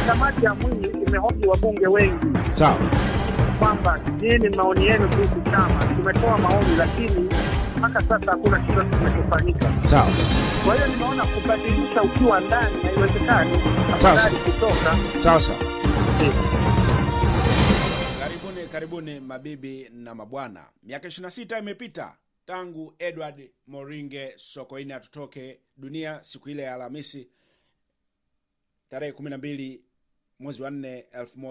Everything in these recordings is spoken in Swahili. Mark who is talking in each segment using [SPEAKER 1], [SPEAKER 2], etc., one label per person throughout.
[SPEAKER 1] kamati ya Mwinyi imehoji wabunge wengi
[SPEAKER 2] Sawa.
[SPEAKER 1] kwamba nini maoni yenu kuhusu chama. Tumetoa maoni, lakini mpaka sasa hakuna chochote kinachofanyika.
[SPEAKER 2] Sawa.
[SPEAKER 1] Kwa hiyo nimeona kubadilisha ukiwa ndani haiwezekani,
[SPEAKER 2] Sawa,
[SPEAKER 1] afadhali kutoka.
[SPEAKER 2] Sawa sawa.
[SPEAKER 1] Ndio.
[SPEAKER 2] Karibuni, karibuni mabibi na mabwana. Miaka 26 imepita tangu Edward Moringe Sokoine atutoke dunia siku ile ya Alhamisi tarehe 12 mwezi wa 4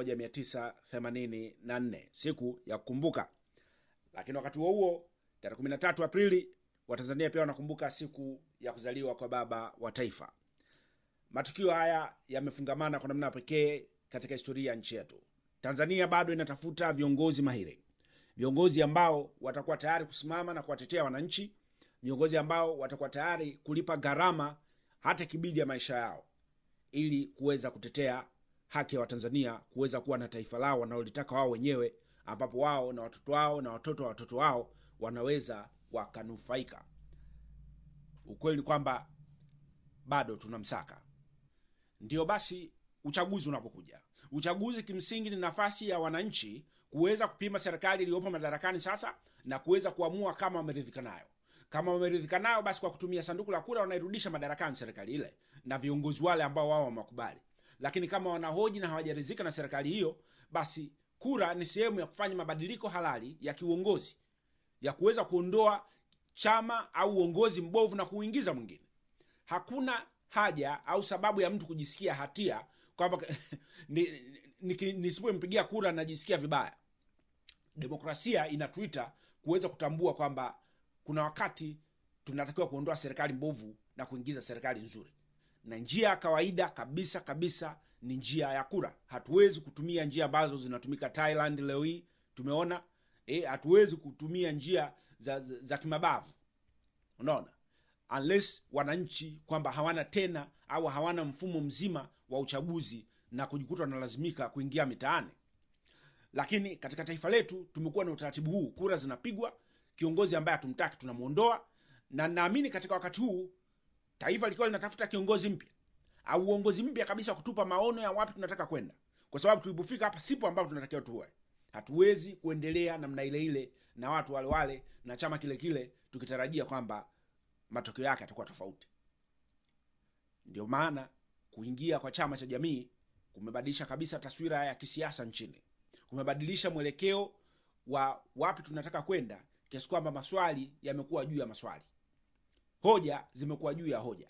[SPEAKER 2] 1984, siku ya kukumbuka. Lakini wakati huo huo tarehe 13 Aprili Watanzania pia wanakumbuka siku ya kuzaliwa kwa baba wa taifa. Matukio haya yamefungamana kwa namna pekee katika historia ya nchi yetu. Tanzania bado inatafuta viongozi mahiri, viongozi ambao watakuwa tayari kusimama na kuwatetea wananchi, viongozi ambao watakuwa tayari kulipa gharama hata kibidi ya maisha yao, ili kuweza kutetea haki ya Watanzania kuweza kuwa na taifa lao wanalolitaka wao wenyewe, ambapo wao na watoto wao na watoto wa watoto wao wanaweza wakanufaika. Ukweli ni kwamba bado tunamsaka. Ndio basi, uchaguzi unapokuja, uchaguzi kimsingi ni nafasi ya wananchi kuweza kupima serikali iliyopo madarakani sasa na kuweza kuamua kama wameridhika nayo. Kama wameridhika nayo, basi kwa kutumia sanduku la kura wanairudisha madarakani serikali ile na viongozi wale ambao wao wamewakubali. Lakini kama wanahoji na hawajaridhika na serikali hiyo, basi kura ni sehemu ya kufanya mabadiliko halali ya kiuongozi ya kuweza kuondoa chama au uongozi mbovu na kuuingiza mwingine. Hakuna haja au sababu ya mtu kujisikia hatia kwamba ni- ni- nisipompigia kura najisikia vibaya. Demokrasia inatuita kuweza kutambua kwamba kuna wakati tunatakiwa kuondoa serikali mbovu na kuingiza serikali nzuri, na njia ya kawaida kabisa kabisa ni njia ya kura. Hatuwezi kutumia njia ambazo zinatumika Thailand leo hii tumeona. Eh, hatuwezi kutumia njia za, za, za kimabavu unaona unless wananchi kwamba hawana tena au hawana mfumo mzima wa uchaguzi na kujikuta wanalazimika kuingia mitaani lakini katika taifa letu tumekuwa na utaratibu huu kura zinapigwa kiongozi ambaye hatumtaki tunamwondoa na naamini katika wakati huu taifa likiwa linatafuta kiongozi mpya au uongozi mpya kabisa kutupa maono ya wapi tunataka kwenda kwa sababu tulipofika hapa sipo ambapo tunatakiwa tuwe hatuwezi kuendelea namna ile ile na watu wale wale na chama kile kile tukitarajia kwamba matokeo yake yatakuwa tofauti ndio maana kuingia kwa chama cha jamii kumebadilisha kabisa taswira ya kisiasa nchini kumebadilisha mwelekeo wa wapi tunataka kwenda kiasi kwamba maswali yamekuwa juu ya maswali hoja zimekuwa juu ya hoja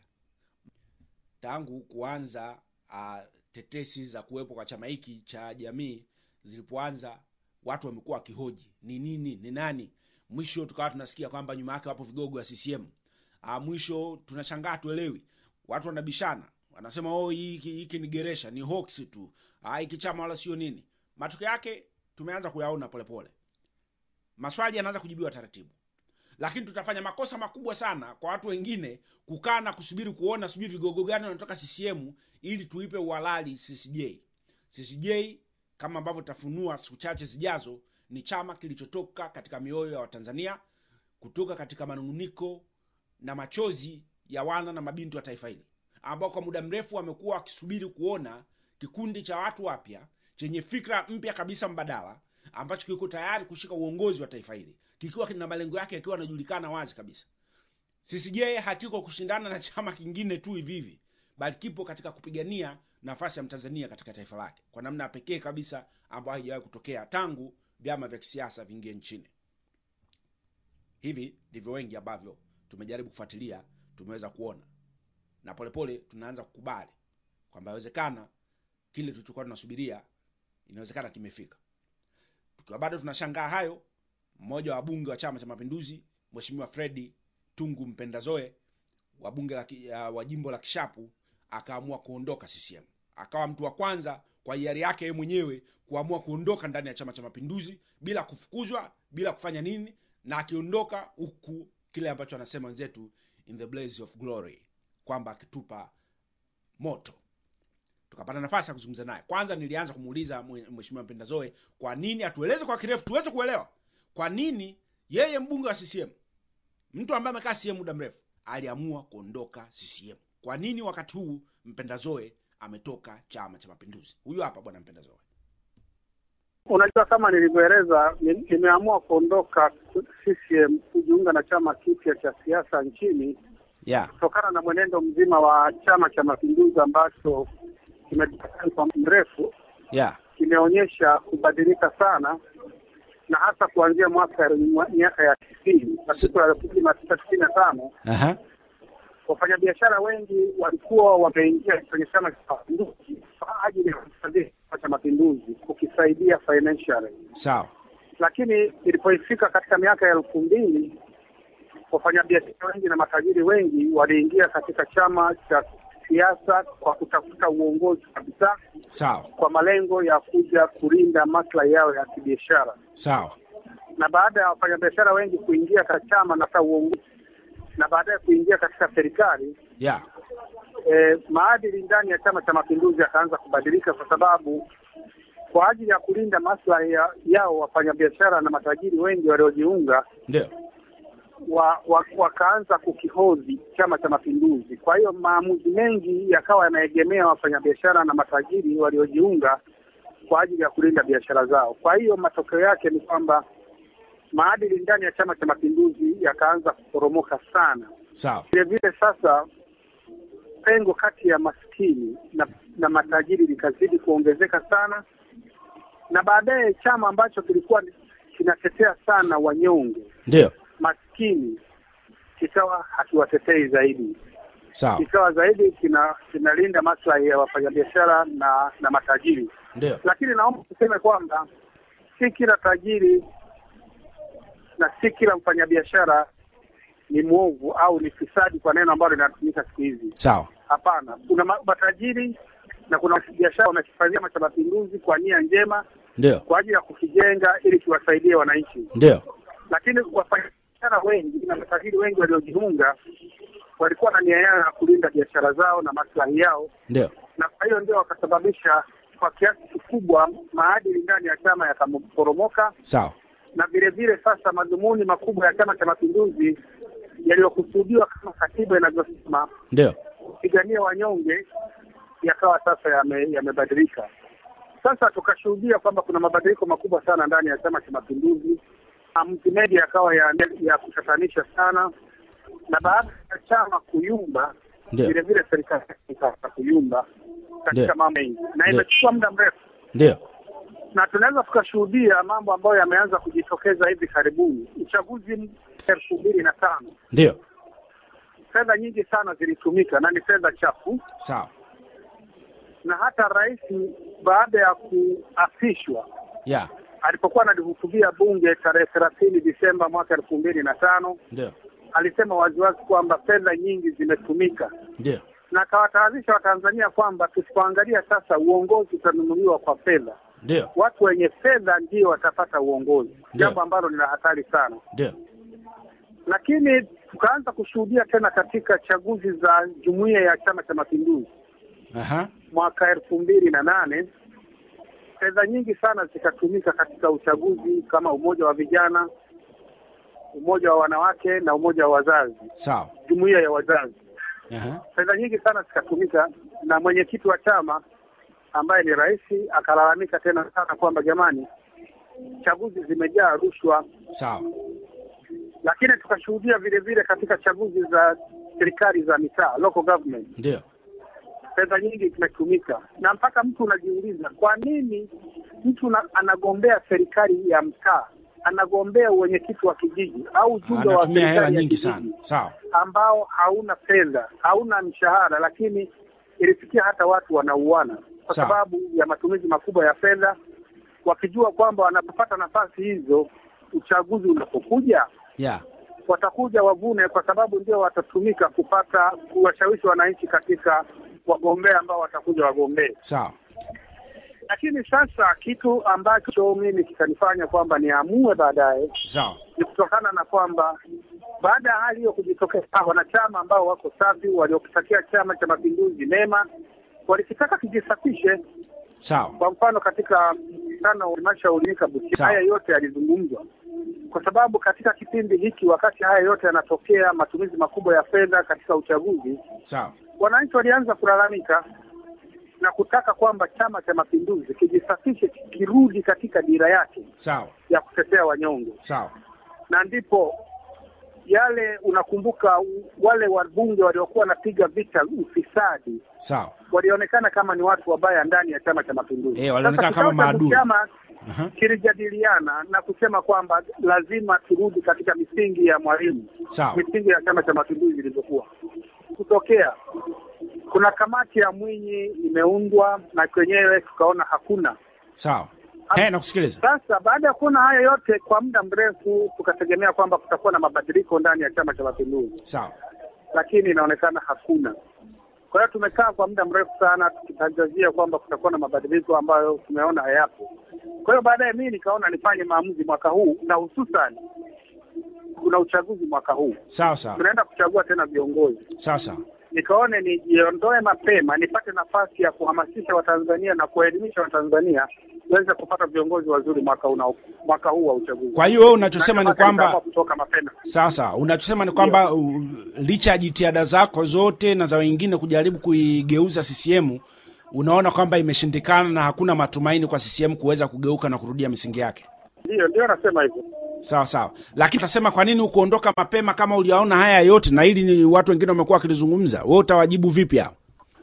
[SPEAKER 2] tangu kuanza uh, tetesi za kuwepo kwa chama hiki cha jamii zilipoanza watu wamekuwa wakihoji ni nini ni nani mwisho tukawa tunasikia kwamba nyuma yake wapo vigogo wa ccm uh, mwisho tunashangaa tuelewi watu wanabishana wanasema oh hiki hiki ni geresha ni hoax tu ah, hiki chama wala sio nini matokeo yake tumeanza kuyaona polepole maswali yanaanza kujibiwa taratibu lakini tutafanya makosa makubwa sana kwa watu wengine kukaa na kusubiri kuona sijui vigogo gani wanatoka ccm ili tuipe uhalali ccj ccj kama ambavyo tutafunua siku chache zijazo ni chama kilichotoka katika mioyo ya watanzania kutoka katika manunguniko na machozi ya wana na mabinti wa taifa hili ambao kwa muda mrefu wamekuwa wakisubiri kuona kikundi cha watu wapya chenye fikra mpya kabisa mbadala ambacho kiko tayari kushika uongozi wa taifa hili kikiwa kina malengo yake yakiwa yanajulikana wazi kabisa ccj hakiko kushindana na chama kingine tu hivi hivi bali kipo katika kupigania nafasi ya mtanzania katika taifa lake kwa namna ya pekee kabisa ambayo haijawahi kutokea tangu vyama vya kisiasa viingie nchini hivi ndivyo wengi ambavyo tumejaribu kufuatilia tumeweza kuona na polepole tunaanza kukubali kwamba inawezekana kile tulichokuwa tunasubiria inawezekana kimefika tukiwa bado tunashangaa hayo mmoja wa wabunge wa chama cha mapinduzi mweshimiwa fredi tungu mpendazoe wa bunge la, ki- ya- wa jimbo la kishapu akaamua kuondoka ccm akawa mtu wa kwanza kwa hiari yake yeye mwenyewe kuamua kuondoka ndani ya chama cha mapinduzi bila kufukuzwa bila kufanya nini na akiondoka huku kile ambacho anasema wenzetu in the blaze of glory kwamba akitupa moto tukapata nafasi ya kuzungumza naye kwanza nilianza kumuuliza mwe- mheshimiwa mpendazoe kwa nini atueleze kwa kirefu tuweze kuelewa kwa nini yeye mbunge wa ccm mtu ambaye amekaa CCM muda mrefu aliamua kuondoka CCM. Kwa nini wakati huu Mpendazoe ametoka chama cha mapinduzi huyu hapa bwana mpenda zoe
[SPEAKER 1] Unajua, kama nilivyoeleza, ni- nimeamua kuondoka CCM kujiunga na chama kipya cha siasa nchini
[SPEAKER 2] yeah.
[SPEAKER 1] kutokana na mwenendo mzima wa Chama cha Mapinduzi ambacho kimejulikana kwa muda mrefu,
[SPEAKER 2] yeah.
[SPEAKER 1] kimeonyesha kubadilika sana, na hasa kuanzia mwaka mwa- miaka ya tisini katika elfu mbili na tisa tisini na tano
[SPEAKER 2] uh-huh.
[SPEAKER 1] wafanyabiashara wengi walikuwa wameingia kwenye chama cha mapinduzi kwa ajili ya kusaidia chama cha mapinduzi kukisaidia financially,
[SPEAKER 2] sawa
[SPEAKER 1] lakini ilipofika katika miaka ya elfu mbili wafanyabiashara wengi na matajiri wengi waliingia katika chama cha siasa kwa kutafuta uongozi kabisa,
[SPEAKER 2] sawa
[SPEAKER 1] kwa malengo ya kuja kulinda maslahi yao ya kibiashara.
[SPEAKER 2] sawa
[SPEAKER 1] Na baada ya wafanyabiashara wengi kuingia katika chama na hata uongozi na baadaye kuingia katika serikali
[SPEAKER 2] yeah.
[SPEAKER 1] e, maadili ndani ya Chama cha Mapinduzi yakaanza kubadilika, kwa sababu kwa ajili ya kulinda maslahi ya, yao wafanyabiashara na matajiri wengi waliojiunga
[SPEAKER 2] ndio
[SPEAKER 1] wa, wa, wakaanza kukihodhi Chama cha Mapinduzi. Kwa hiyo maamuzi mengi yakawa yanaegemea wafanyabiashara na matajiri waliojiunga kwa ajili ya kulinda biashara zao. Kwa hiyo matokeo yake ni kwamba maadili ndani ya Chama cha Mapinduzi yakaanza kuporomoka sana.
[SPEAKER 2] sawa
[SPEAKER 1] Vile vile sasa pengo kati ya maskini na, na matajiri likazidi kuongezeka sana, na baadaye chama ambacho kilikuwa kinatetea sana wanyonge
[SPEAKER 2] ndio
[SPEAKER 1] maskini kikawa hakiwatetei zaidi,
[SPEAKER 2] sawa
[SPEAKER 1] kikawa zaidi kina kinalinda maslahi ya wafanyabiashara na na matajiri.
[SPEAKER 2] ndio
[SPEAKER 1] Lakini naomba tuseme kwamba si kila tajiri na si kila mfanyabiashara ni mwovu au ni fisadi, kwa neno ambalo linatumika siku hizi.
[SPEAKER 2] sawa
[SPEAKER 1] Hapana, kuna ma- matajiri na kuna biashara wanakifanyia Chama cha Mapinduzi kwa nia njema,
[SPEAKER 2] ndio
[SPEAKER 1] kwa ajili ya kukijenga ili kiwasaidie wananchi
[SPEAKER 2] ndio
[SPEAKER 1] lakini wafanyabiashara wengi na matajiri wengi waliojiunga walikuwa na nia yao ya kulinda biashara zao na maslahi yao,
[SPEAKER 2] ndio
[SPEAKER 1] na kwa hiyo ndio wakasababisha kwa kiasi kikubwa maadili ndani ya chama yakaporomoka,
[SPEAKER 2] sawa
[SPEAKER 1] na vile vile sasa madhumuni makubwa ya Chama cha Mapinduzi yaliyokusudiwa kama katiba inavyosema
[SPEAKER 2] ndio
[SPEAKER 1] kupigania wanyonge yakawa sasa yame- yamebadilika. Sasa tukashuhudia kwamba kuna mabadiliko makubwa sana ndani ya Chama cha Mapinduzi. Maamuzi mengi yakawa ya, ya kutatanisha sana, na baada ya chama kuyumba,
[SPEAKER 2] ndio
[SPEAKER 1] vile vile serikali ikaanza kuyumba katika
[SPEAKER 2] Ndio.
[SPEAKER 1] mambo mengi, na
[SPEAKER 2] Ndio.
[SPEAKER 1] imechukua muda mrefu,
[SPEAKER 2] ndio
[SPEAKER 1] na tunaweza tukashuhudia mambo ambayo yameanza kujitokeza hivi karibuni. Uchaguzi elfu mbili na tano
[SPEAKER 2] ndio
[SPEAKER 1] fedha nyingi sana zilitumika na ni fedha chafu
[SPEAKER 2] sawa
[SPEAKER 1] na hata rais baada ya kuapishwa
[SPEAKER 2] yeah.
[SPEAKER 1] alipokuwa analihutubia bunge tarehe thelathini Disemba mwaka elfu mbili na tano
[SPEAKER 2] ndio
[SPEAKER 1] alisema waziwazi kwamba fedha nyingi zimetumika,
[SPEAKER 2] ndio
[SPEAKER 1] na akawatahadharisha Watanzania kwamba tusipoangalia sasa, uongozi utanunuliwa kwa fedha.
[SPEAKER 2] ndio
[SPEAKER 1] Watu wenye fedha ndio watapata uongozi,
[SPEAKER 2] Ndio.
[SPEAKER 1] jambo ambalo ni la hatari sana.
[SPEAKER 2] ndio
[SPEAKER 1] Lakini tukaanza kushuhudia tena katika chaguzi za jumuiya ya Chama cha Mapinduzi
[SPEAKER 2] aha
[SPEAKER 1] mwaka elfu mbili na nane fedha nyingi sana zikatumika katika uchaguzi kama umoja wa vijana, umoja wa wanawake na umoja wa wazazi,
[SPEAKER 2] sawa
[SPEAKER 1] jumuiya ya wazazi.
[SPEAKER 2] aha
[SPEAKER 1] Fedha nyingi sana zikatumika, na mwenyekiti wa chama ambaye ni rais akalalamika tena sana kwamba jamani, chaguzi zimejaa rushwa.
[SPEAKER 2] sawa
[SPEAKER 1] Lakini tukashuhudia vile vile katika chaguzi za serikali za mitaa, local government
[SPEAKER 2] ndio
[SPEAKER 1] fedha nyingi zimetumika, na mpaka mtu unajiuliza kwa nini mtu na, anagombea serikali ya mtaa, anagombea uwenyekiti wa kijiji au ujumbe wa
[SPEAKER 2] anatumia hela
[SPEAKER 1] serikali ya
[SPEAKER 2] nyingi
[SPEAKER 1] kijiji
[SPEAKER 2] sana sawa
[SPEAKER 1] ambao hauna fedha, hauna mshahara, lakini ilifikia hata watu wanauana kwa
[SPEAKER 2] Sawa.
[SPEAKER 1] sababu ya matumizi makubwa ya fedha, wakijua kwamba wanapopata nafasi hizo, uchaguzi unapokuja
[SPEAKER 2] yeah.
[SPEAKER 1] watakuja wavune, kwa sababu ndio watatumika kupata kuwashawishi wananchi katika wagombea ambao watakuja wagombee.
[SPEAKER 2] sawa
[SPEAKER 1] Lakini sasa kitu ambacho mimi kikanifanya kwamba niamue baadaye
[SPEAKER 2] sawa
[SPEAKER 1] ni kutokana na kwamba baada ya hali hiyo kujitokeza, wanachama ambao wako safi waliokitakia Chama cha Mapinduzi mema walikitaka kijisafishe.
[SPEAKER 2] sawa
[SPEAKER 1] Kwa mfano katika mkutano wa halmashauri Kabuti,
[SPEAKER 2] Sawa.
[SPEAKER 1] haya yote yalizungumzwa, kwa sababu katika kipindi hiki, wakati haya yote yanatokea, matumizi makubwa ya fedha katika uchaguzi,
[SPEAKER 2] sawa
[SPEAKER 1] wananchi walianza kulalamika na kutaka kwamba Chama cha Mapinduzi kijisafishe, kirudi katika dira yake
[SPEAKER 2] sawa
[SPEAKER 1] ya kutetea wanyonge,
[SPEAKER 2] sawa
[SPEAKER 1] na ndipo yale unakumbuka, wale wabunge waliokuwa wanapiga vita ufisadi
[SPEAKER 2] sawa
[SPEAKER 1] walionekana kama ni watu wabaya ndani ya Chama cha Mapinduzi.
[SPEAKER 2] Eh, walionekana
[SPEAKER 1] Sasa
[SPEAKER 2] kama
[SPEAKER 1] kikao cha
[SPEAKER 2] maadui.
[SPEAKER 1] Chama
[SPEAKER 2] Aha.
[SPEAKER 1] kilijadiliana na kusema kwamba lazima turudi katika misingi ya Mwalimu,
[SPEAKER 2] sawa
[SPEAKER 1] misingi ya Chama cha Mapinduzi ilivyokuwa. Kutokea kuna kamati ya Mwinyi imeundwa na kwenyewe tukaona hakuna.
[SPEAKER 2] sawa Eh, nakusikiliza
[SPEAKER 1] Sasa baada ya kuona haya yote kwa muda mrefu, tukategemea kwamba kutakuwa na mabadiliko ndani ya Chama cha Mapinduzi,
[SPEAKER 2] sawa
[SPEAKER 1] lakini inaonekana hakuna. Kwa hiyo tumekaa kwa muda mrefu sana tukitangazia kwamba kutakuwa na mabadiliko ambayo tumeona hayapo. Kwa hiyo baadaye mimi nikaona nifanye maamuzi mwaka huu, na hususan kuna uchaguzi mwaka huu,
[SPEAKER 2] sawa sawa
[SPEAKER 1] tunaenda kuchagua tena viongozi.
[SPEAKER 2] sawa sawa
[SPEAKER 1] Nikaone nijiondoe mapema, nipate nafasi ya kuhamasisha Watanzania na kuwaelimisha Watanzania waweze kupata viongozi wazuri mwaka una, mwaka huu wa uchaguzi.
[SPEAKER 2] kwa hiyo wewe unachosema
[SPEAKER 1] Na
[SPEAKER 2] ni
[SPEAKER 1] ndio maana
[SPEAKER 2] kwamba
[SPEAKER 1] nikaamua kutoka mapema.
[SPEAKER 2] sawa sawa unachosema ni kwamba uh, licha ya jitihada zako zote na za wengine kujaribu kuigeuza CCM unaona kwamba imeshindikana na hakuna matumaini kwa CCM kuweza kugeuka na kurudia misingi yake
[SPEAKER 1] Ndio, ndio nasema hivyo.
[SPEAKER 2] sawa sawa lakini utasema kwa nini ukuondoka mapema kama uliyaona haya yote na hili ni watu wengine wamekuwa wakilizungumza wewe utawajibu vipi hao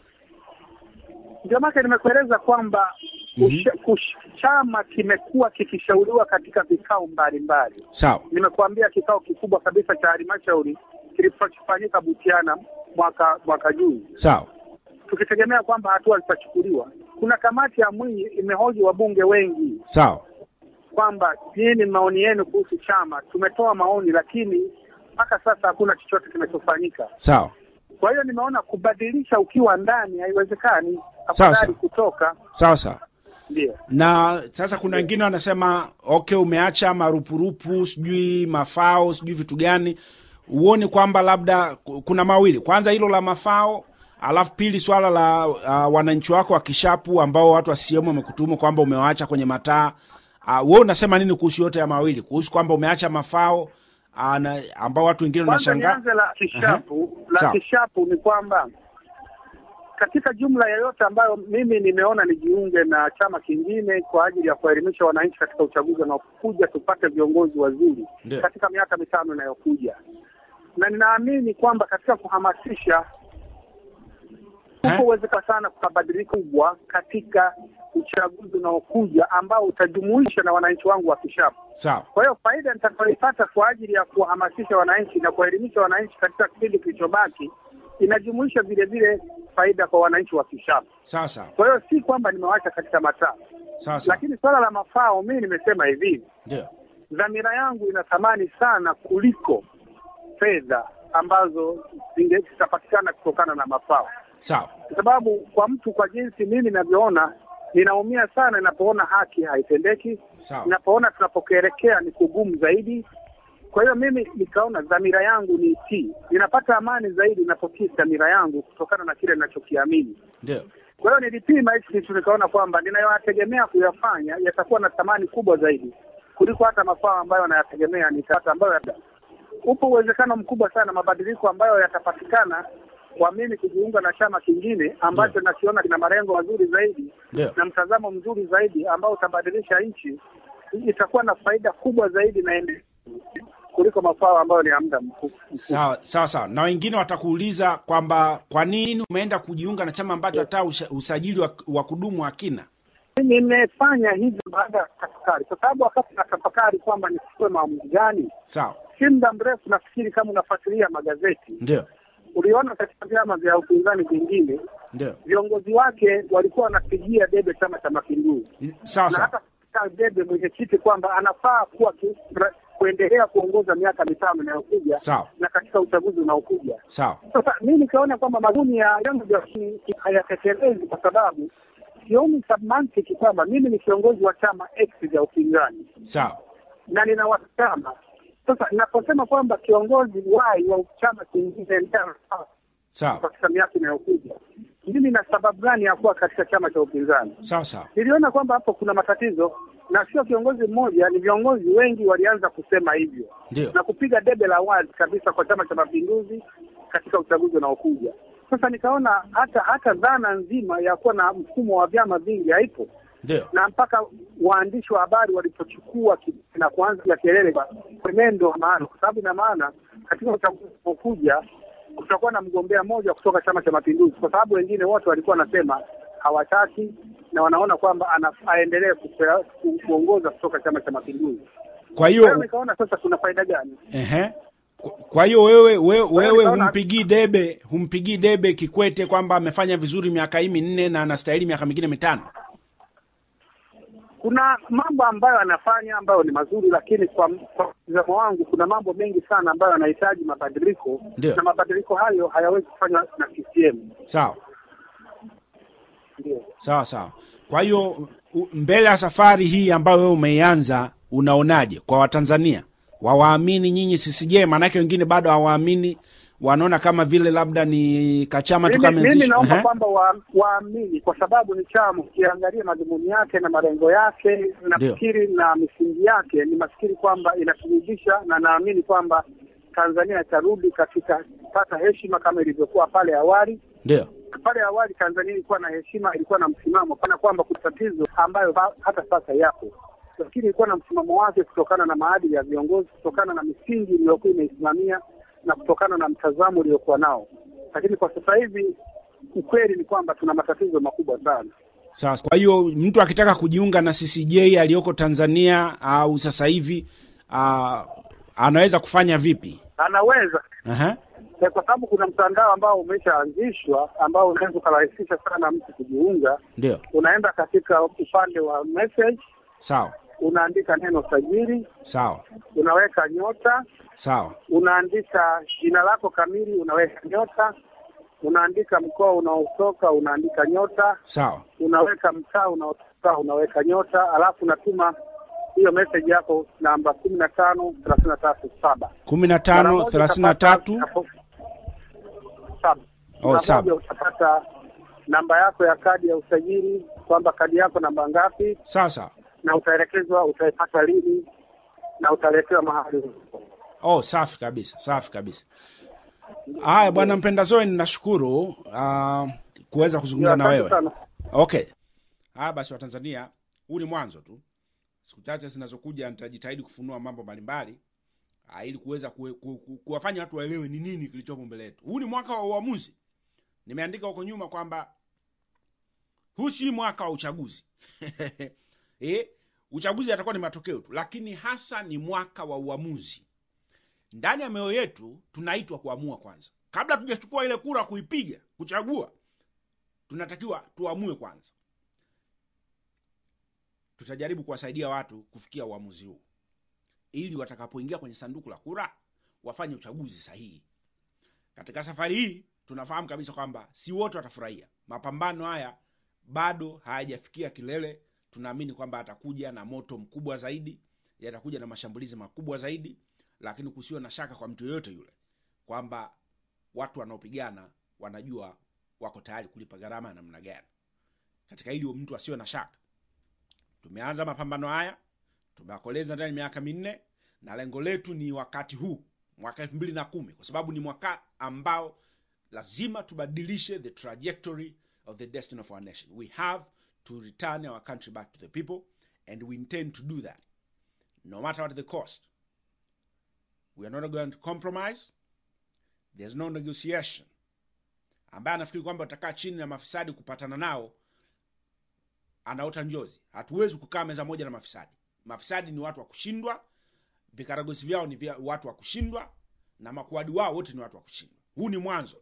[SPEAKER 1] Ndio maana nimekueleza kwamba usha- kush- chama kimekuwa kikishauriwa katika vikao mbalimbali.
[SPEAKER 2] sawa
[SPEAKER 1] Nimekuambia kikao kikubwa kabisa cha halmashauri kilichofanyika Butiana mwaka mwaka juzi,
[SPEAKER 2] sawa
[SPEAKER 1] tukitegemea kwamba hatua zitachukuliwa. Kuna kamati ya Mwinyi imehoji wabunge wengi
[SPEAKER 2] sawa
[SPEAKER 1] kwamba nini maoni yenu kuhusu chama. Tumetoa maoni, lakini mpaka sasa hakuna chochote kinachofanyika.
[SPEAKER 2] sawa
[SPEAKER 1] Kwa hiyo nimeona kubadilisha ukiwa ndani haiwezekani,
[SPEAKER 2] Sawa,
[SPEAKER 1] afadhali
[SPEAKER 2] sawa.
[SPEAKER 1] kutoka.
[SPEAKER 2] sawa sawa
[SPEAKER 1] Ndio.
[SPEAKER 2] na sasa kuna wengine wanasema okay umeacha marupurupu sijui mafao sijui vitu gani huoni kwamba labda ku- kuna mawili kwanza hilo la mafao alafu pili swala la uh, wananchi wako wa kishapu ambao watu wa CCM wamekutumu kwamba umewaacha kwenye mataa uh, wewe unasema nini kuhusu yote ya mawili kuhusu kwamba umeacha mafao uh, na, ambao watu wengine
[SPEAKER 1] Kwanza
[SPEAKER 2] wanashangaa
[SPEAKER 1] nianze la kishapu. La
[SPEAKER 2] Sawa.
[SPEAKER 1] kishapu ni kwamba katika jumla ya yote ambayo mimi nimeona nijiunge na chama kingine kwa ajili ya kuwaelimisha wananchi katika uchaguzi unaokuja, tupate viongozi wazuri
[SPEAKER 2] Ndio.
[SPEAKER 1] katika miaka mitano inayokuja, na ninaamini kwamba katika kuhamasisha
[SPEAKER 2] Eh?
[SPEAKER 1] uko uwezekana sana kuna badiliko kubwa katika uchaguzi unaokuja ambao utajumuisha na wananchi wangu wa kishapu.
[SPEAKER 2] sawa
[SPEAKER 1] Kwa hiyo faida nitakayoipata kwa ajili ya kuwahamasisha wananchi na kuwaelimisha wananchi katika kipindi kilichobaki inajumuisha vile vile faida kwa wananchi wa Kishapu.
[SPEAKER 2] sawa sawa
[SPEAKER 1] Kwa hiyo si kwamba nimewacha katika mataa,
[SPEAKER 2] sawa sawa
[SPEAKER 1] lakini swala la mafao, mimi nimesema hivi,
[SPEAKER 2] ndio
[SPEAKER 1] dhamira yangu ina thamani sana kuliko fedha ambazo zinge- zitapatikana kutokana na mafao,
[SPEAKER 2] sawa
[SPEAKER 1] kwa sababu kwa mtu, kwa jinsi mimi ninavyoona, ninaumia sana ninapoona haki haitendeki
[SPEAKER 2] sawa
[SPEAKER 1] napoona tunapokelekea ni kugumu zaidi. Kwa hiyo mimi nikaona dhamira yangu ni itii, ninapata amani zaidi ninapotii dhamira yangu kutokana na kile ninachokiamini.
[SPEAKER 2] ndio
[SPEAKER 1] Kwa hiyo nilipima hichi kitu, nikaona kwamba ninayoyategemea kuyafanya yatakuwa na thamani kubwa zaidi kuliko hata mafao ambayo nayategemea nitapata, ambayo yata- upo uwezekano mkubwa sana mabadiliko ambayo yatapatikana kwa mimi kujiunga na chama kingine ambacho nakiona kina malengo mazuri zaidi
[SPEAKER 2] ndio
[SPEAKER 1] na mtazamo mzuri zaidi ambao utabadilisha nchi, itakuwa na faida kubwa zaidi na endelevu kuliko mafao ambayo ni ya muda mfupi.
[SPEAKER 2] sawa sawa sawa na wengine watakuuliza kwamba kwa nini umeenda kujiunga na chama ambacho hata usha- usajili wa, wa kudumu hakina
[SPEAKER 1] Nimefanya hivyo baada ya tafakari, kwa sababu wakati natafakari kwamba nichukue maamuzi gani,
[SPEAKER 2] sawa
[SPEAKER 1] si muda mrefu, nafikiri kama unafuatilia magazeti,
[SPEAKER 2] ndio
[SPEAKER 1] uliona katika vyama vya upinzani vingine
[SPEAKER 2] ndio
[SPEAKER 1] viongozi wake walikuwa wanapigia debe Chama cha Mapinduzi
[SPEAKER 2] sawa
[SPEAKER 1] na
[SPEAKER 2] sawa
[SPEAKER 1] hata kupigia debe mwenyekiti kwamba anafaa kuwa ki, kuendelea kuongoza miaka mitano inayokuja
[SPEAKER 2] sawa
[SPEAKER 1] na katika uchaguzi unaokuja.
[SPEAKER 2] sawa
[SPEAKER 1] Sasa mimi nikaona kwamba madhumuni ya vyama vya ki- ki- hayatekelezi kwa sababu sioni submantiki kwamba mimi ni kiongozi wa chama X vya upinzani
[SPEAKER 2] sawa
[SPEAKER 1] na nina wanachama. Sasa naposema kwamba kiongozi Y wa chama kingine ndiye anafaa
[SPEAKER 2] sawa
[SPEAKER 1] katika miaka inayokuja, mimi na sababu gani ya kuwa katika chama cha upinzani?
[SPEAKER 2] sawa sawa
[SPEAKER 1] Niliona kwamba hapo kuna matatizo, na sio kiongozi mmoja, ni viongozi wengi walianza kusema hivyo
[SPEAKER 2] ndio
[SPEAKER 1] na kupiga debe la wazi kabisa kwa Chama cha Mapinduzi katika uchaguzi unaokuja. Sasa nikaona hata hata dhana nzima ya kuwa na mfumo wa vyama vingi haipo,
[SPEAKER 2] ndio
[SPEAKER 1] na mpaka waandishi wa habari walipochukua ki- na kuanza kelele kwa mwenendo wa maana, kwa sababu ina maana katika uchaguzi unaokuja kutakuwa na mgombea mmoja kutoka Chama cha Mapinduzi, kwa sababu wengine wote walikuwa wanasema hawataki na wanaona kwamba ana- aendelee kupea- ku- kuongoza kutoka Chama cha Mapinduzi.
[SPEAKER 2] kwa
[SPEAKER 1] Kwa hiyo
[SPEAKER 2] hiyo
[SPEAKER 1] nikaona sasa kuna faida gani?
[SPEAKER 2] ehe Kwa- kwa hiyo wewe wewe, wewe
[SPEAKER 1] nikaona-
[SPEAKER 2] humpigii debe humpigii debe Kikwete kwamba amefanya vizuri miaka hii minne na anastahili miaka mingine mitano
[SPEAKER 1] Kuna mambo ambayo anafanya ambayo ni mazuri, lakini kwa kwa mtazamo wangu kuna mambo mengi sana ambayo yanahitaji mabadiliko,
[SPEAKER 2] Ndio.
[SPEAKER 1] na mabadiliko hayo hayawezi kufanywa na CCM.
[SPEAKER 2] sawa
[SPEAKER 1] Ndio.
[SPEAKER 2] sawa sawa kwa hiyo u- mbele ya safari hii ambayo wewe umeianza unaonaje kwa watanzania wawaamini nyinyi ccj maanake wengine bado hawaamini wanaona kama vile labda ni kachama tu
[SPEAKER 1] Mimi,
[SPEAKER 2] kama
[SPEAKER 1] mimi
[SPEAKER 2] anzisha-
[SPEAKER 1] naomba
[SPEAKER 2] Ehe.
[SPEAKER 1] kwamba wa- waamini kwa sababu ni chama, ukiangalia madhumuni yake na malengo yake, nafikiri na misingi yake, ni mafikiri kwamba inaturudisha, na naamini kwamba Tanzania itarudi katika pata heshima kama ilivyokuwa pale awali.
[SPEAKER 2] ndio
[SPEAKER 1] Pale awali Tanzania ilikuwa na heshima, ilikuwa na msimamo, kana kwamba kuna tatizo ambayo ba- hata sasa yapo, lakini ilikuwa na msimamo wake kutokana na maadili ya viongozi, kutokana na misingi iliyokuwa imeisimamia na kutokana na mtazamo uliokuwa nao. Lakini kwa sasa hivi ukweli ni kwamba tuna matatizo makubwa sana.
[SPEAKER 2] sawa kwa hiyo mtu akitaka kujiunga na ccj aliyoko tanzania au sasa hivi uh, anaweza kufanya vipi
[SPEAKER 1] Anaweza
[SPEAKER 2] Ehe.
[SPEAKER 1] eh, kwa sababu kuna mtandao ambao umeshaanzishwa ambao unaweza ukarahisisha sana mtu kujiunga.
[SPEAKER 2] ndio
[SPEAKER 1] Unaenda katika upande wa message,
[SPEAKER 2] sawa
[SPEAKER 1] unaandika neno sajili,
[SPEAKER 2] sawa
[SPEAKER 1] unaweka nyota
[SPEAKER 2] sawa
[SPEAKER 1] unaandika jina lako kamili, unaweka nyota, unaandika mkoa unaotoka, unaandika nyota,
[SPEAKER 2] sawa
[SPEAKER 1] unaweka mtaa unaotoka, unaweka nyota, alafu unatuma hiyo message yako namba kumi na tano thelathini na tatu saba
[SPEAKER 2] kumi na
[SPEAKER 1] Mara
[SPEAKER 2] tano
[SPEAKER 1] moja
[SPEAKER 2] thelathini na
[SPEAKER 1] utapata-
[SPEAKER 2] tatu
[SPEAKER 1] saba.
[SPEAKER 2] Oh,
[SPEAKER 1] Mara
[SPEAKER 2] saba.
[SPEAKER 1] moja utapata namba yako ya kadi ya usajili, kwamba kadi yako namba ngapi,
[SPEAKER 2] sawa sawa
[SPEAKER 1] na utaelekezwa utaipata lini na utaletewa mahali ulipo.
[SPEAKER 2] oh safi kabisa safi kabisa haya bwana mpenda zoe ninashukuru uh, kuweza kuzungumza na
[SPEAKER 1] Asante
[SPEAKER 2] wewe
[SPEAKER 1] sana.
[SPEAKER 2] okay haya basi watanzania huu ni mwanzo tu siku chache zinazokuja nitajitahidi kufunua mambo mbalimbali ah, ili kuweza kuwe- ku, ku, kuwafanya watu waelewe ni nini kilichopo mbele yetu huu ni mwaka wa uamuzi nimeandika huko nyuma kwamba huu si mwaka wa uchaguzi eh, uchaguzi atakuwa ni matokeo tu lakini hasa ni mwaka wa uamuzi ndani ya mioyo yetu tunaitwa kuamua kwanza kabla tujachukua ile kura kuipiga kuchagua tunatakiwa tuamue kwanza tutajaribu kuwasaidia watu kufikia uamuzi huu ili watakapoingia kwenye sanduku la kura wafanye uchaguzi sahihi katika safari hii tunafahamu kabisa kwamba si wote watafurahia mapambano haya bado hayajafikia kilele tunaamini kwamba atakuja na moto mkubwa zaidi yatakuja na mashambulizi makubwa zaidi lakini kusiwe na shaka kwa mtu yoyote yule kwamba watu wanaopigana wanajua wako tayari kulipa gharama ya namna gani katika hili mtu asiwe na shaka tumeanza mapambano haya tumeakoleza ndani ya miaka minne na lengo letu ni wakati huu mwaka elfu mbili na kumi kwa sababu ni mwaka ambao lazima tubadilishe the trajectory of the destiny of our nation we have to return our country back to the people and we intend to do that no matter what the cost we are not going to compromise there's no negotiation ambaye anafikiri kwamba utakaa chini na mafisadi kupatana nao anaota njozi hatuwezi kukaa meza moja na mafisadi mafisadi ni watu wa kushindwa vikaragosi vyao ni vya watu wa kushindwa na makuadi wao wote ni watu wa kushindwa huu ni mwanzo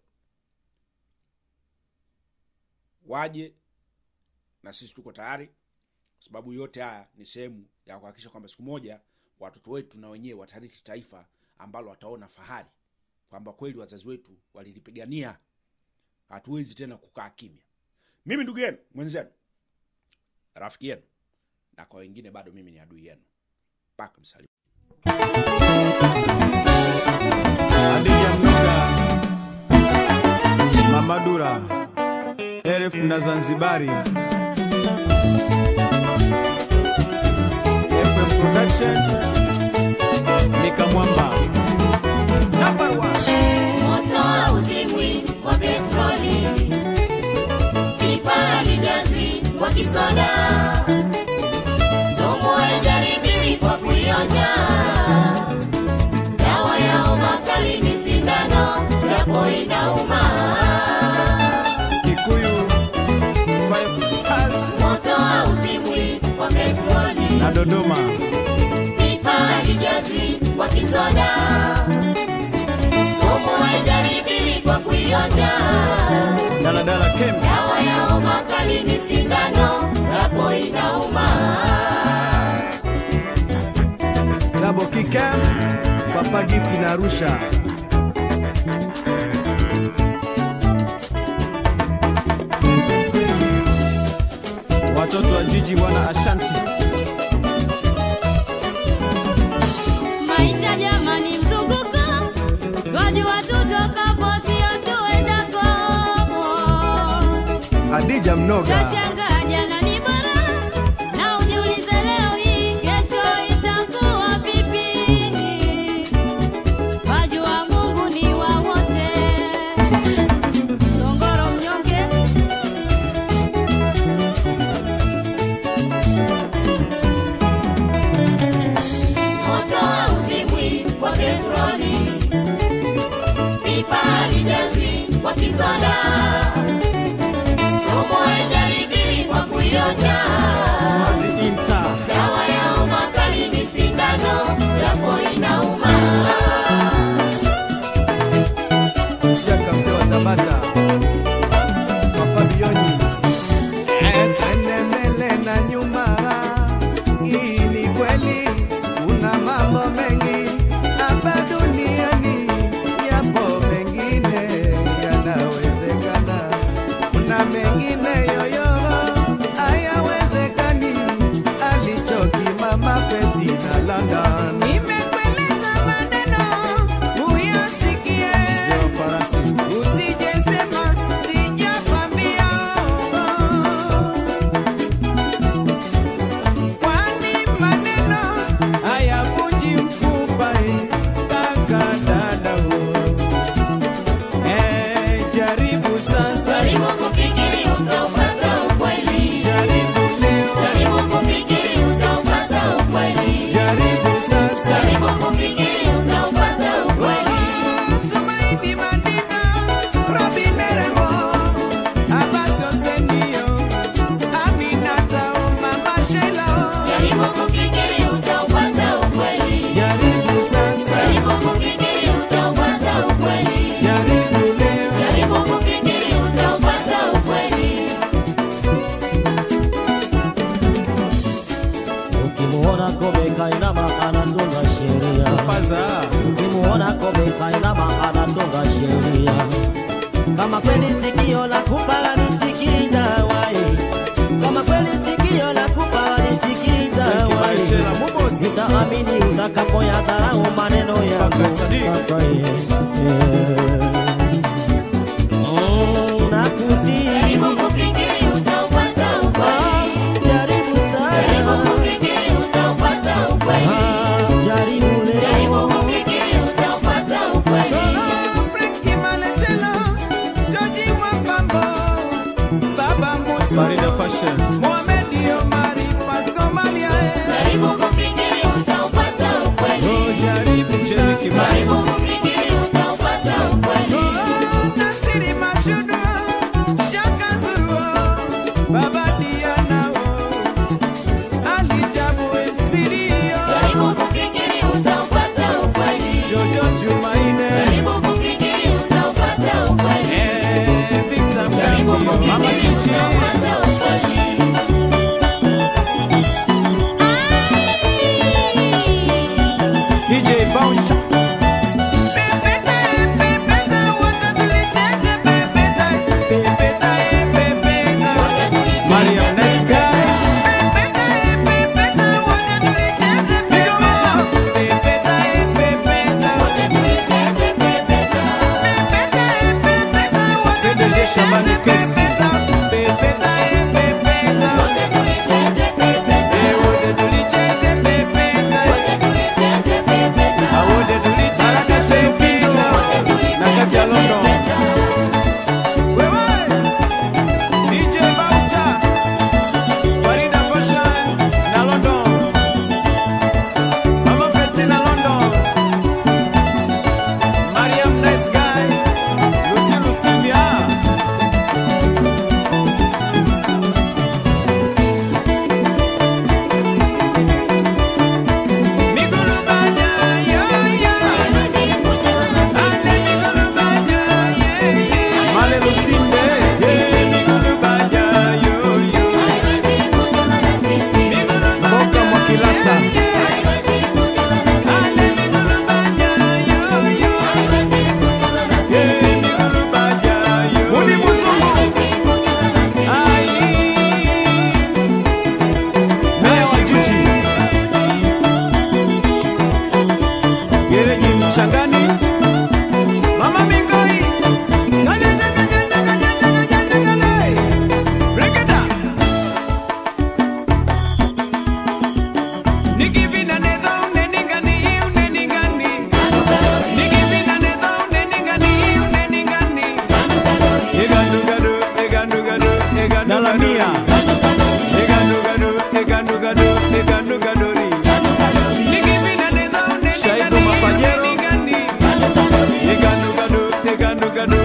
[SPEAKER 2] waje na sisi tuko tayari kwa sababu yote haya ni sehemu ya kuhakikisha kwamba siku moja watoto wetu na wenyewe watarithi taifa ambalo wataona fahari kwamba kweli wazazi wetu walilipigania hatuwezi tena kukaa kimya mimi ndugu yenu mwenzenu rafiki yenu na kwa wengine bado mimi ni adui yenu mpaka msalimu
[SPEAKER 3] Adija Mnoga, Mamadura, Eref na Zanzibari, FM Production, Nikamwamba. Number one.
[SPEAKER 4] moto hauzimwi kwa petroli japo inauma.
[SPEAKER 3] Kikuyu Five Stars
[SPEAKER 4] Moto hauzimwi kwa petroli,
[SPEAKER 3] na Dodoma
[SPEAKER 4] pipa halijazwi kwa kisoda, sumu haijaribiwi kwa kuionja.
[SPEAKER 3] Daladala Camp
[SPEAKER 4] Dawa ya homa kali ni sindano, japo inauma.
[SPEAKER 5] Double Kick Camp, Papa Gift na Arusha.
[SPEAKER 3] watoto wa jiji bwana Ashanti
[SPEAKER 6] Maisha jamani, mzunguko twajua tutokapo, sio tuendako.
[SPEAKER 5] Hadija Mnoga,
[SPEAKER 6] Tashangaa jana ni bara, na ujiulize leo hii, kesho itakuwa vipi? Wajua Mungu ni wa wote. Songoro mnyonge
[SPEAKER 4] Moto hauzimwi kwa petroli, pipa halijazwi kwa kisoda, sumu haijaribiwi kwa kuionja.
[SPEAKER 3] Mazi Inter
[SPEAKER 4] Dawa ya homa kali ni sindano, japo inauma.
[SPEAKER 5] Jaka mzee wa Tabata, Papa Bioni, Enemele na nyuma. Hii ni kweli, kuna mambo mengi hapa duniani, yapo mengine yanawezekana, kuna mengine yoyo hayawezekani. Alichokimama Feti na London, nimekueleza maneno uyasikie
[SPEAKER 3] mzee wa farasi
[SPEAKER 5] Usijesema sijakwambia, kwani maneno hayavunji mfupa. eh, Kaka dada, eh, jaribu sasa,
[SPEAKER 4] Jaribu kufikiri utaupata ukweli.
[SPEAKER 5] jaribu leo,
[SPEAKER 4] Jaribu kufikiri utaupata ukweli.
[SPEAKER 5] jaribu sasa.
[SPEAKER 4] Jaribu kufikiri utaupata ukweli.
[SPEAKER 5] Tumaini Madina, Robin Neremo, Abbas Osenio, Aminata, Mama Sheila.
[SPEAKER 4] Jaribu kufikiri utaupata ukweli.
[SPEAKER 5] Jaribu sasa,
[SPEAKER 4] Jaribu kufikiri utaupata ukweli.
[SPEAKER 5] jaribu leo,
[SPEAKER 4] Jaribu kufikiri utaupata ukweli.
[SPEAKER 7] Ukimuona kobe kainama anatunga sheria,
[SPEAKER 3] Paza
[SPEAKER 7] ukimuona kobe kainama anatunga sheria. Kama kweli sikio la kupa lisikiza wai, kama kweli sikio la kupa lisikiza wai,
[SPEAKER 3] Kibaishela Mubozi
[SPEAKER 7] utaamini utakapoyadharau maneno yako.
[SPEAKER 3] Kaka Sadiq.
[SPEAKER 7] Kaka, eh, eh. Mm, nakusihi.
[SPEAKER 4] Jaribu kufikiri utaupata ukweli.
[SPEAKER 7] Jaribu
[SPEAKER 4] Jaribu
[SPEAKER 7] sana.
[SPEAKER 4] kufikiri utaupata ukweli.
[SPEAKER 7] Ah, jaribu leo.
[SPEAKER 4] Jaribu kufikiri utaupata ukweli.
[SPEAKER 5] Frankie Malechela, Georgie Wapambo, Baba Musa,
[SPEAKER 3] Farida Fashion
[SPEAKER 5] Mohamed Omari, Pasco Malia, eh.
[SPEAKER 4] Jaribu kufikiri utaupata ukweli.
[SPEAKER 5] Oh, jaribu
[SPEAKER 3] Jenny
[SPEAKER 5] sasa.
[SPEAKER 3] Kimani
[SPEAKER 4] Jaribu kufikiri utaupata ukweli.
[SPEAKER 5] Oh, Nasiri Mashudu, Shaka Zuru, Baba Diana, oh. Ali Jabu, eh, Sirio,
[SPEAKER 4] Jaribu kufikiri utaupata ukweli.
[SPEAKER 5] Jojo Jumaine,
[SPEAKER 4] Jaribu kufikiri utaupata ukweli.
[SPEAKER 5] eh, Victor
[SPEAKER 4] Jaribu
[SPEAKER 5] Mgambo, Mama
[SPEAKER 4] kufikiri
[SPEAKER 5] Chichi.
[SPEAKER 4] utaupata ukweli.
[SPEAKER 3] DJ Bounce
[SPEAKER 5] Pepeta, eh, pepeta, wote tulicheze pepeta, pepeta, eh, pepeta.
[SPEAKER 4] Wote tulicheze
[SPEAKER 3] Mariam Nesga
[SPEAKER 5] Pepeta, eh, pepeta, wote tulicheze pepeta, pepeta, eh, pepeta.
[SPEAKER 4] Wote tulicheze pepeta.
[SPEAKER 5] Pepeta, eh, pepeta, wote
[SPEAKER 3] PDG Shabani
[SPEAKER 5] tulicheze
[SPEAKER 3] Kesi
[SPEAKER 5] pepeta, pepeta, eh, pepeta.
[SPEAKER 4] Wote tulicheze pepeta.
[SPEAKER 5] Eh, wote tulicheze pepeta,
[SPEAKER 4] Wote tulicheze pepeta.
[SPEAKER 3] Awode Dulichi Baraka Sherifindo
[SPEAKER 4] Wote
[SPEAKER 3] na kati ya
[SPEAKER 4] tulicheze
[SPEAKER 3] London
[SPEAKER 4] pepeta.
[SPEAKER 5] wewe.
[SPEAKER 3] DJ Baucha Farida Fashion na London Mama Feti na London Mariam Nice Guy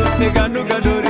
[SPEAKER 5] eganugadore